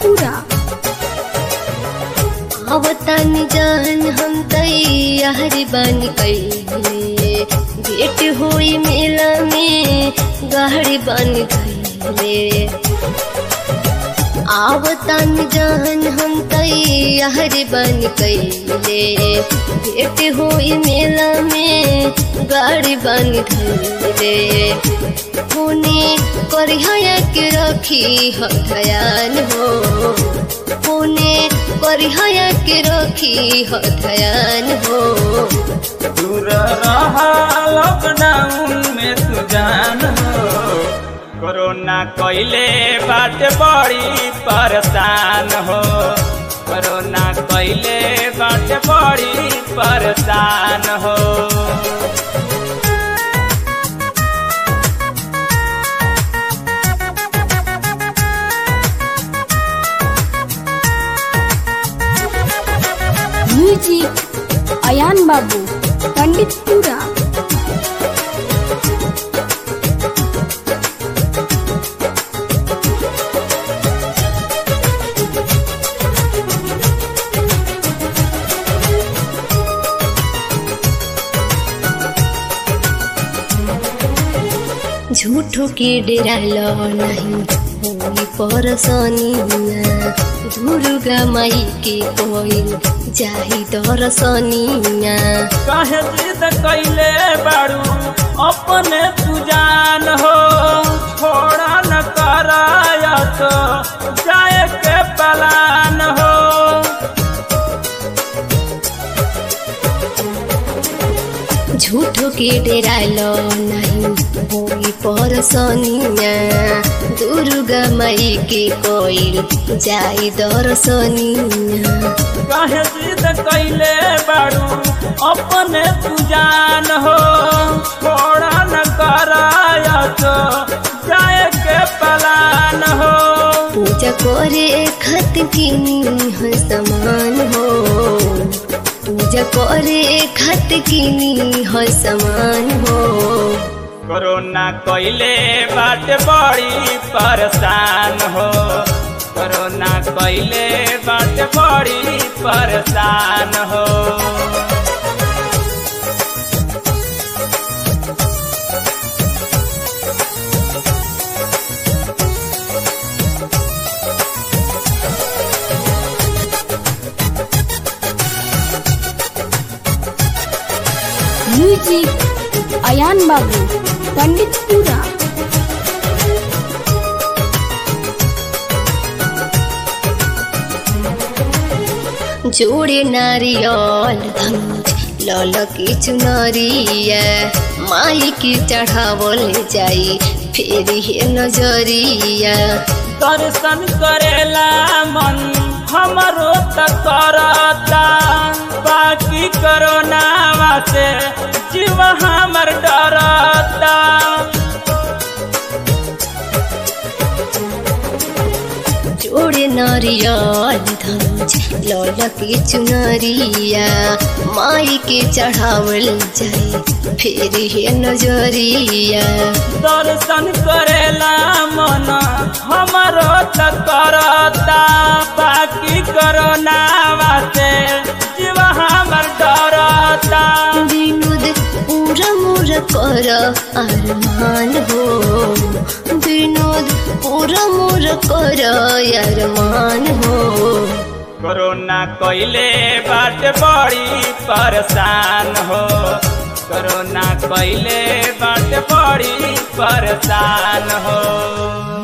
पंडितपुरा आवतन जान हम तैयार बन गईले भेट हुई मेला में गाड़ी बन गईले आवतन जान हम तैयार बन गईले भेट हुई मेला में गाड़ी बन गईले पुणे करिया के रखी हो ध्यान हो पुणे करिया के रखी हो ध्यान हो दूर रहा लॉकडाउन में तू जान हो कोरोना कैले बात बड़ी परेशान हो कोरोना कैले बात बड़ी परेशान हो म्यूजिक अयान बाबू पंडितपुरा झूठो के डेरालो नहीं होई परसनिया दुर्गा माई के कोई जाही दरसनिया कहे जिद कैले बारू अपने तू जान हो छोड़ा न कराया तो जाए के पलान हो झूठो के डेरालो नहीं होई परसनिया दुर्गा माई के कोई जाई दरसनिया कहे जिद कैले बारू अपने तू जान हो छोड़ा न कराया तो जाए के पलान हो पूजा करे खत किनी है समान हो पूजा करे खत किनी है समान हो कोरोना कैले बाट बड़ी परेशान हो कोरोना कैले बाट बड़ी परेशान हो म्यूजिक अयान बाबू पंडितपुरा जोड़े नारियल धनुष लल की चुनरिया माई की चढ़ावल जाई फिर हे नजरिया दर्शन करेला मन हमरो त करता बाकी कोरोना से जीव हमर डरता जोड़े नारियल धनुष लल की चुनरिया माई के चढ़ावल जाई फिर हे नजरिया दर्शन करेला मन हमरो त करता बाकी कोरोना से जीव हमर डरता विनोद पूरा मोर कर अरमान हो विनोद पूरा मोर कर अरमान हो कोरोना कैले बाट बड़ी परेशान हो कोरोना कैले बाट बड़ी परेशान हो